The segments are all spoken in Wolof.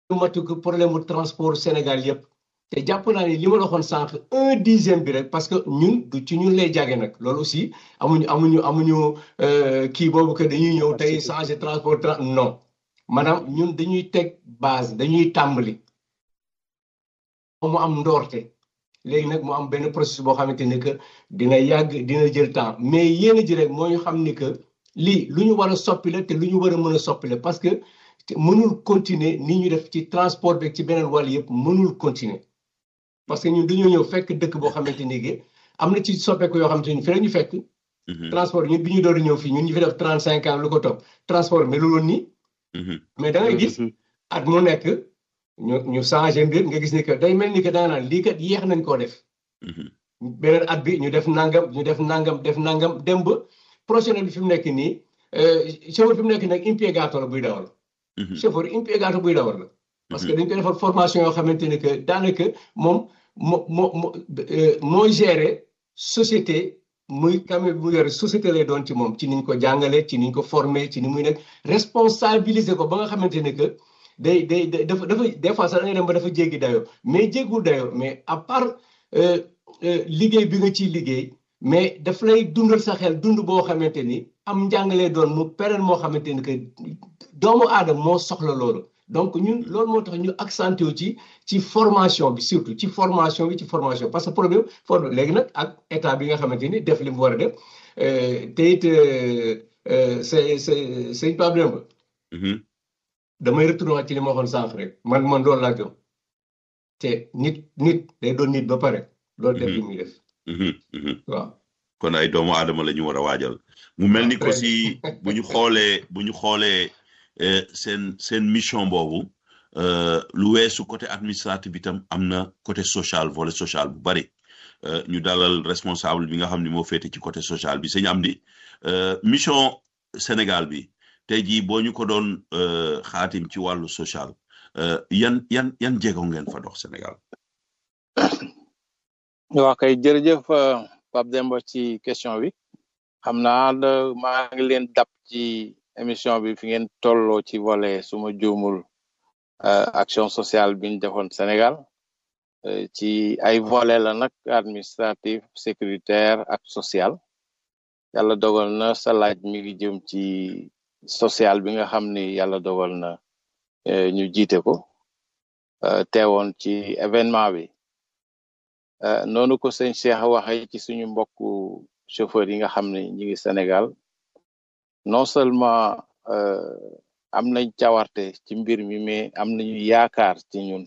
matu ko problème mu transport Sénégal yëpp te jàpp naa ne li ma la waxoon sànq un dixième bi rek parce que ñun du ci ñun lay jage nag loolu aussi amuñu amuñu amuñu kii boobu que dañuy ñëw tey changer transport non maanaam ñun dañuy teg base dañuy tàmbali mu am ndoorte léegi nag mu am benn processus boo xamante ni que dina yàgg dina jël temps mais yéen a ji rek moo ñu xam ni que lii lu ñu war a soppi la te lu ñu war a mën a soppi la parce que mënul continuer ni ñu def ci transport bi ci beneen wàll yëpp mënul continuer parce que ñun dañoo ñëw fekk dëkk boo xamante ni que am na ci soppeeku yoo xamante ni fi la ñu fekk. transport ñun bi ñu door ñëw fii ñun ñu fi def trente cinq ans lu ko topp transport melul woon nii. mais da ngay gis at mu nekk ñu ñu changé mbir nga gis ni que day mel ni que da nga naan lii kat yéex nañ koo def. beneen at bi ñu def nangam ñu def nangam def nangam dem ba professionnel bi fi mu nekk nii chauffeur fi mu nekk nag impiegato la buy dawal. chauffeur impiegato buy dawal la. parce que dañ koy defal formation yoo xamante ni que daanaka moom moo moo moo mooy gérer société muy camion bu yore société lay doon ci moom ci niñ ko jàngalee ci niñ ko formé ci ni muy nekk responsabiliser ko ba nga xamante ni que day day dafa dafa des fois sax da ngay dem ba dafa jéggi dayoo mais jéggul dayoo mais à part liggéey bi nga ciy liggéey mais daf lay dundal sa xel dund boo xamante ni am njàngalee doon mu pérenne moo xamante ni que doomu aadama moo soxla loolu. donc ñun loolu moo tax ñu accentué wu ci ci formation bi surtout ci formation bi ci formation parce que problème for léegi nag ak état bi nga xamante ni def li mu war a def te it c'est c'est sëñ Pape Demba damay retourné ci li ma waxoon sànq rek man man loolu laa gëm te nit nit day doon nit ba pare loolu def li muy def waaw kon ay doomu aadama la ñu war a waajal mu mel ni ko si bu ñu xoolee bu ñu xoolee seen seen mission boobu lu weesu côté administratif bi tam am na côté social volet social bu bari ñu dalal responsable bi nga xam ne moo féete ci côté social bi sëñ Amdi mission Sénégal bi tey jii boo ñu ko doon xaatim ci wàllu social yan yan yan jéego ngeen fa dox Sénégal. waaw kay jërëjëf Pape Demba ci question bi xam naa maa ngi leen dab ci. émission bi fi ngeen tolloo ci volet suma juumul action sociale bi ñu defoon Sénégal ci ay volet la nag administratif sécuritaire ak social yàlla dogal na sa laaj mi ngi jëm ci social bi nga xam ni yàlla dogal na ñu jiite ko teewoon ci événement bi noonu ko sëñ Cheikh waxe ci suñu mbokku chauffeur yi nga xam ne ñi ngi Sénégal non seulement am nañ cawarte ci mbir mi mais am nañu yaakaar ci ñun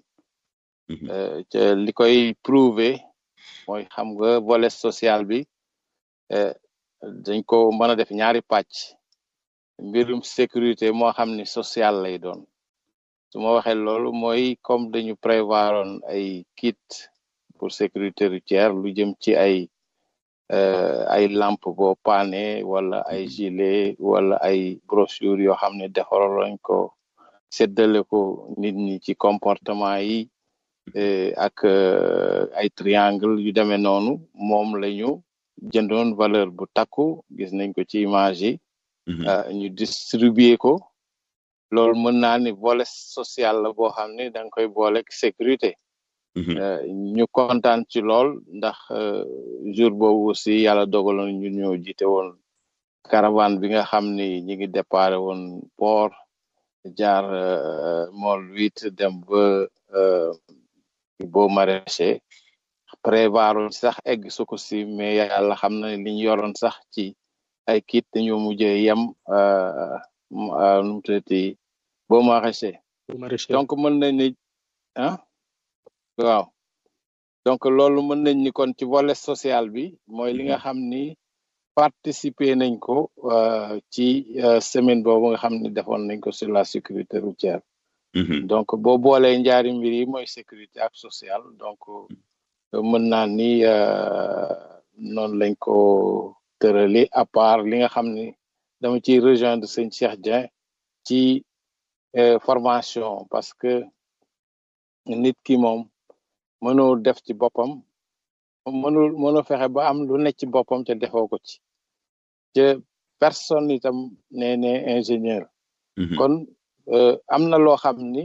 li koy prouver mooy xam nga volet social bi dañ ko mën a def ñaari pàcc mbirum sécurité moo xam ni social lay doon su ma waxee loolu mooy comme dañu prévoiroon ay kit pour sécurité routière lu jëm ci ay ay lampe boo paane wala ay gilet wala ay brochure yoo xam ne defaroon lañ ko séddale ko nit ñi ci comportement yi ak ay triangle yu demee noonu moom lañu jëndoon valeur bu takku gis nañ ko ci image yi ñu distribuer ko loolu mën naa ni volet social la boo xam ne da nga koy boolek sécurité ñu kontaan ci lool ndax jour boobu aussi yàlla dogaloon ñu ñoo jiite woon caravane bi nga xam ni ñi ngi déparé woon port jaar mool huit dem ba boo maraîcher prévoiroon sax egg su ko si mais yàlla xam na li ñu yoroon sax ci ay kit dañoo mujjee yem nu mu tuddati boo maraîcher donc mën nañ ni ah waaw donc loolu mën nañ ni kon ci volet social bi mooy li nga xam ni participer nañ ko ci semaine boobu nga xam ni defoon nañ ko sur la sécurité routière donc boo boolee njaari mbir yi mooy sécurité ak social donc mën naa ni noonu lañ ko tërali à part li nga xam ni dama ciy rejoindre sëñ Cheikh Dieng ci formation parce que nit ki moom mënoo def ci boppam mënul mënoo fexe ba am lu nekk ci boppam te defoo ko ci te personne itam nee ne ingénieur kon am na loo xam ni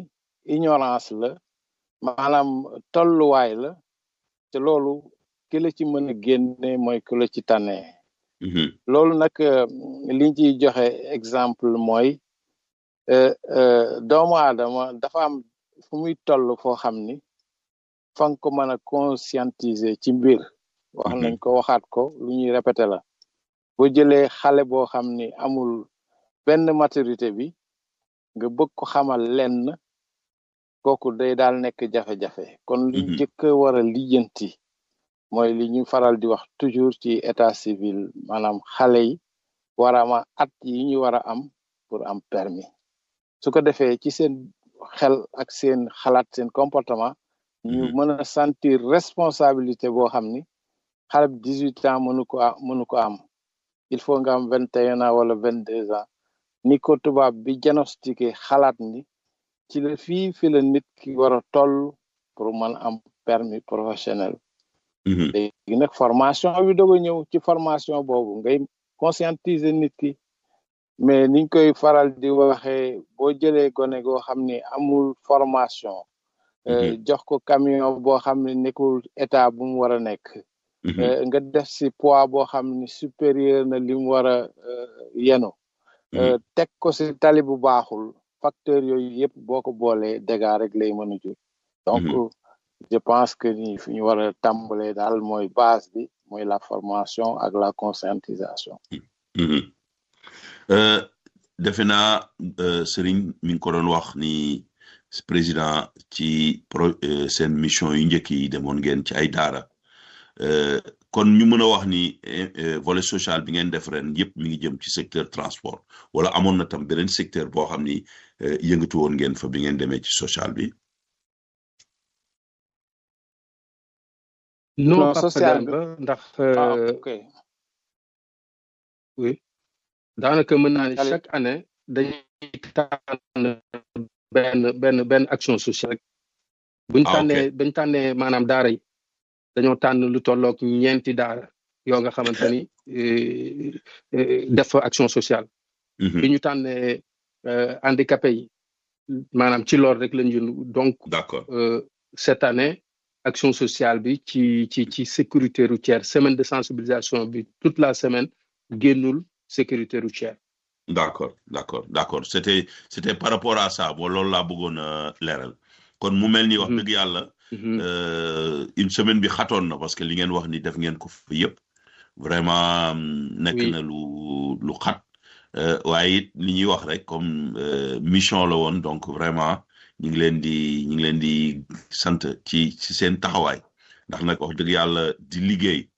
ignorance la maanaam tolluwaay la te loolu ki la ci mën a génne mooy ki la ci tànnee loolu nag liñ ciy joxe exemple mooy doomu aadama dafa am fu muy toll foo xam ni fa nga ko mën a conscientiser ci mbir wax nañ ko waxaat ko lu ñuy répété la boo jëlee xale boo xam ni amul benn maturité bi nga bëgg ko xamal lenn kooku day daal nekk jafe-jafe kon li njëkk a war a lijjanti mooy li ñu faral di wax toujours ci état civil maanaam xale yi war a am at yi ñu war a am pour am permis su ko defee ci seen xel ak seen xalaat seen comportement ñu mën a sentir responsabilité boo xam ni xale bi dix huit ans mënu ko mënu ko am il faut nga am vingt et un ans wala vingt deux ans ni ko tubaab bi diagnostiqué xalaat ni ci la fii fi la nit ki war a toll pour mën am permis professionnel léegi nag formation bi doog a ñëw ci formation boobu ngay conscientiser nit ki mais niñ koy faral di waxee boo jëlee gone goo xam ni amul formation jox ko camion boo xam ne nekkul état bu mu war a nekk nga def si poids boo xam ni supérieur na li mu war a yenu teg ko si tali bu baaxul facteur yooyu yëpp boo ko boolee dégâts rek lay mën a jur donc je pense que ni fi ñu war a tàmbalee daal mooy base bi mooy la formation ak la conscientisation defe naa Serigne mi ngi ko doon wax ni président ci pro seen mission yu njëkk yi demoon ngeen ci ay daara kon ñu mën a wax ni volet social bi ngeen def ren yëpp mi ngi jëm ci secteur transport wala amoon na tam beneen secteur boo xam ni yëngatu woon ngeen fa bi ngeen demee ci social bi. non social ba ndax. oui daanaka mën naa ne chaque année dañuy tànn benn benn benn action sociale rek. buñ tànnee buñ tànnee maanaam daara yi. dañoo tànn lu tollook ñeenti daara yoo nga xamante ni def action sociale. bi ñu tànnee handicapé yi maanaam ci loolu rek lañ jënd donc. d'accord cette année action sociale bi ci ci ci sécurité routière semaine de sensibilisation bi toute la semaine génnul sécurité routière. d'accord d'accord d'accord c'était c'était par rapport à ça bo loolu laa bëggoon a leeral kon mu mel ni wax dëgg yàlla. une semaine bi xatoon na parce que li ngeen wax ni def ngeen ko fa yëpp vraiment nekk na lu lu xat waaye it li ñuy wax rek comme mission la woon donc vraiment ñu ngi leen di ñu ngi leen di sant ci ci seen taxawaay ndax nag wax dëgg yàlla di liggéey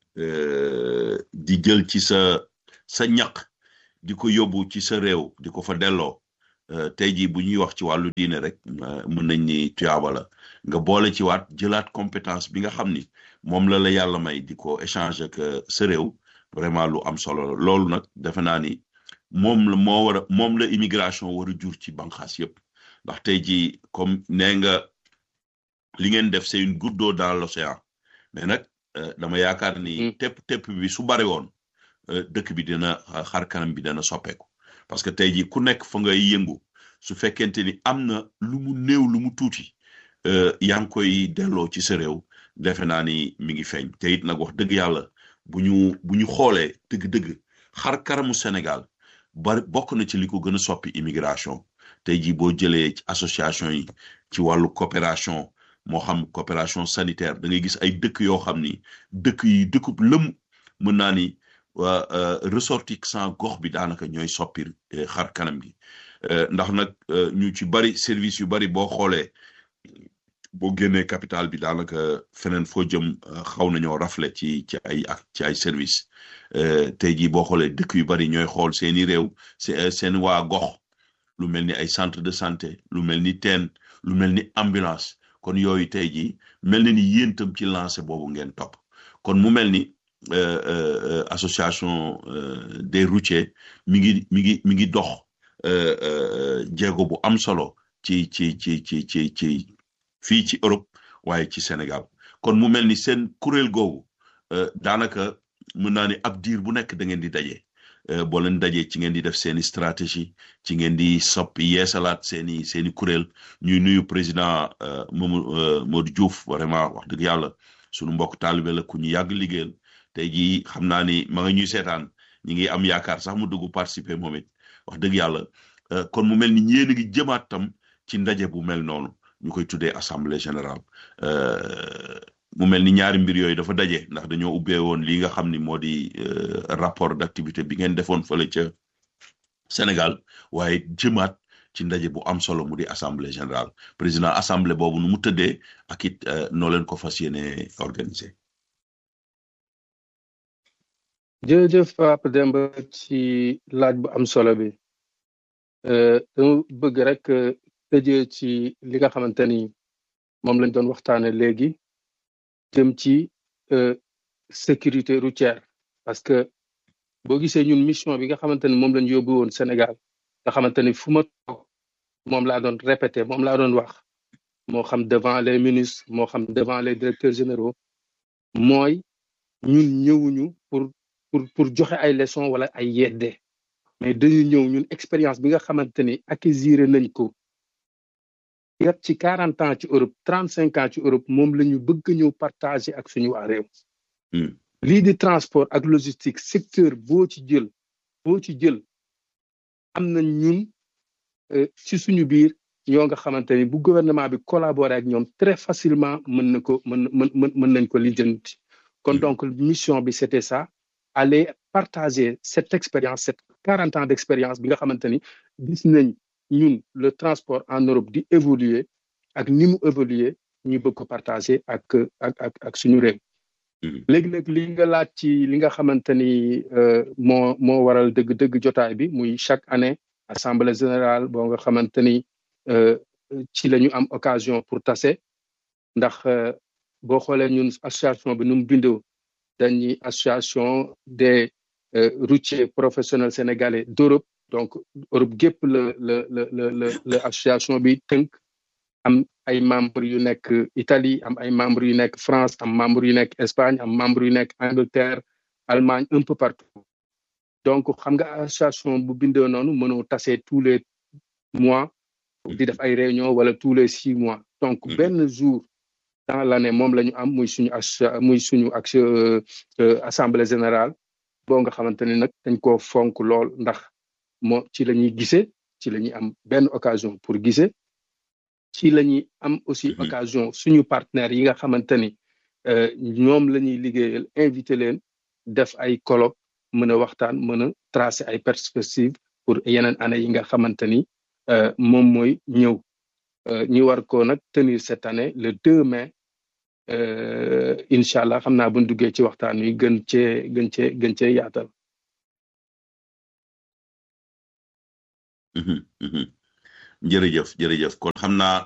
di jël ci sa sa ñaq di ko yóbbu ci sa réew di ko fa delloo tey jii bu ñuy wax ci wàllu diine rek mën nañ ni tuyaaba la nga boole ci waat jëlaat compétence bi nga xam ni moom la la yàlla may di ko échanger ak sa réew vraiment lu am solo la loolu nag defe naa ni moom la moo war a moom la immigration war a jur ci banqaas yëpp ndax tey jii comme nee nga li ngeen def c'est une goutte d'eau dans l'océan mais nag dama yaakaar ni tepp tepp bi su bari woon dëkk bi dina xar kanam bi dana soppeeku parce que tey jii ku nekk fa ngay yëngu su fekkente ni am na lu mu néew lu mu tuuti yaa ngi koy delloo ci sa réew defe naa ni mi ngi feeñ te it nag wax dëgg yàlla bu ñu bu ñu xoolee dëgg-dëgg xar karamu Sénégal bari bokk na ci li ko gën a soppi immigration tey jii boo jëlee ci association yi ci wàllu coopération moo xam coopération sanitaire da ngay gis ay dëkk yoo xam ni dëkk yi dëkkub lëm mën naa ni waa ressortissant gox bi daanaka ñooy soppi xar kanam gi ndax nag ñu ci bari service yu bari boo xoolee boo génnee capital bi daanaka feneen foo jëm xaw nañoo rafle ci ci ay ak ci ay service tey jii boo xoolee dëkk yu bari ñooy xool seeni réew seen waa gox lu mel ni ay centre de santé lu mel ni teen lu mel ni ambulance kon yooyu tey jii mel na ni yéen tam ci lancé boobu ngeen topp kon mu mel ni association des routiers mi ngi mi ngi mi ngi dox jéego bu am solo ci ci ci ci ci ci fii ci Europe waaye ci Sénégal kon mu mel ni seen kuréel googu daanaka mën naa ni ab diir bu nekk da ngeen di daje boo leen dajee ci ngeen di def seeni stratégie ci ngeen di soppi yeesalaat seeni seeni kuréel ñuy nuyu président Mamadou Modou Diouf vraiment wax dëgg yàlla sunu mbokk taalibe la ku ñu yàgg liggéeyal tey jii xam naa ni ma nga ñuy seetaan ñi ngi am yaakaar sax mu dugg participer moom it wax dëgg yàlla kon mu mel ni ñeen a ngi jëmaat tam ci ndaje bu mel noonu ñu koy tuddee assemblée générale mu mel ni ñaari mbir yooyu dafa daje ndax dañoo ubbee woon li nga xam ni moo di rapport d'activité bi ngeen defoon fële ca Sénégal waaye jëmaat ci ndaje bu am solo mu di assemblée générale président assemblée boobu nu mu tëddee ak it noo leen ko fas yéene organiser. jërëjëf Pape Demba ci laaj bu am solo bi dama bëgg rek tëjee ci li nga xamante ni moom lañ doon waxtaane léegi jëm ci sécurité routière parce que boo gisee ñun mission bi nga xamante ni moom lañ yóbbu woon Sénégal nga xamante ni fu ma toog moom laa doon répété moom laa doon wax moo xam devant les ministres moo xam devant les directeurs généraux mooy ñun ñëwuñu pour pour pour joxe ay leçons wala ay yedde mais dañu ñëw ñun expérience bi nga xamante ni acquisir nañ ko yëpp ci quarante ans ci Europe trente cinq ans ci Europe moom la ñu bëgg ñëw partager ak suñu waa réew lii di transport ak logistique secteur boo ci jël boo ci jël am na ñun ci suñu biir ñoo nga xamante ni bu gouvernement bi collaborer ak ñoom très facilement mën na ko mën mën mën nañ ko lijjanti kon donc mission bi c'était ça aller partager cette expérience cette quarante ans d'expérience bi nga xamante ni gis nañ ñun le transport en Europe di évoluer ak ni mu évoluer ñu bëgg ko partager ak ak ak ak suñu réew léegi-léeg li nga laaj ci li nga xamante ni moo moo waral dëgg-dëgg jotaay bi muy chaque année assemblée générale boo nga xamante ni ci la ñu am occasion pour tase ndax boo xoolee ñun association bi nu mu bindoo dañuy association des routiers professionnels sénégalais d'Europe donc Europe gépp la la la la la association bi tënk am ay membres yu nekk Italie am ay membres yu nekk France am membres yu nekk Espagne am membres yu nekk Angleterre Allemagne un peu partout donc xam nga association bu bindoo noonu mënoo tase tous les mois di def ay réunion wala tous les six mois donc benn jour dans l'année moom la ñu am muy suñu muy suñu action assemblée générale boo nga xamante ni nag dañ koo fonk lool ndax moo ci la ñuy gisee ci la ñuy am benn occasion pour gisee ci la ñuy am aussi occasion suñu partenaires yi nga xamante ni ñoom la ñuy liggéeyal invité leen def ay colloque mën a waxtaan mën a tracer ay perspectives pour yeneen année yi nga xamante ni moom mooy ñëw ñu war ko nag tenir cette année le 2 mai incha allah xam naa bu ñu duggee ci waxtaan wi gën cee gën cee gën cee yaatal. jërëjëf jërëjëf kon xam naa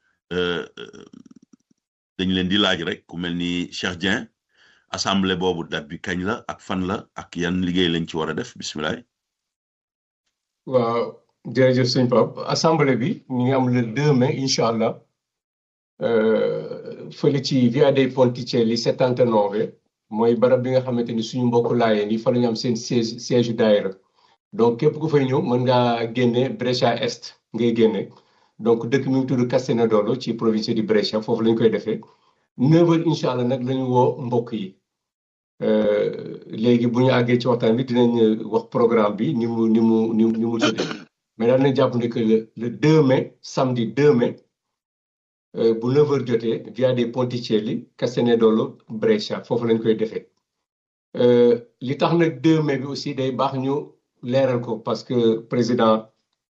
dañ leen di laaj rek ku mel ni Cheikh Dieng assemblée boobu date bi kañ la ak fan la ak yan liggéey lañ ci war a def bisimilah. waaw jërëjëf sëñ Pape assemblée bi ñu ngi am le 2 mai incha allah fële ci via dei Ponticelli 79 mooy barab bi nga xamante ni suñu mbokku laayeen yi fa la ñu am seen siège siège daayira donc képp ku fay ñëw mën ngaa génne Brescia Est ngay génne donc dëkk mi ngi tudd Castenedolo ci province di Brescia foofu la ñu koy defee 9h incha allah nag la ñu woo mbokk yi léegi bu ñu àggee ci waxtaan bi dinañ wax programme bi ni mu ni mu ni mu ni mu tëddee mais daal nañ jàpp ne que le le 2 mai samedi 2 mai bu 9h jotee via des Ponticelli Castenedolo Brescia foofu lañ koy defee li tax nag 2 mai bi aussi day baax ñu leeral ko parce que président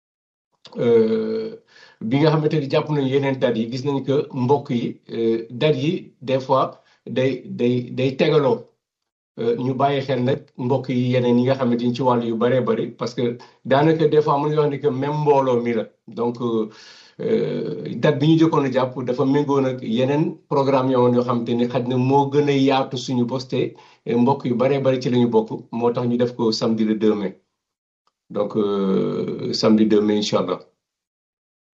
bi nga xamante ni jàpp nañu yeneen date yi gis nañ que mbokk yi date yi des fois day day day tegaloo ñu bàyyi xel nag mbokk yi yeneen yi nga xamante ni ci wàllu yu bëree bëri parce que daanaka des fois mën nga wax ni que même mbooloo mi la donc date bi ñu jëkkoon a jàpp dafa méngoo nag yeneen programme yowoon yoo xamante ni xaj na moo gën a yaatu suñu poste mbokk yu bëree bëri ci la ñu bokk moo tax ñu def ko samedi le 2 mai donc samedi 2 mai incha allah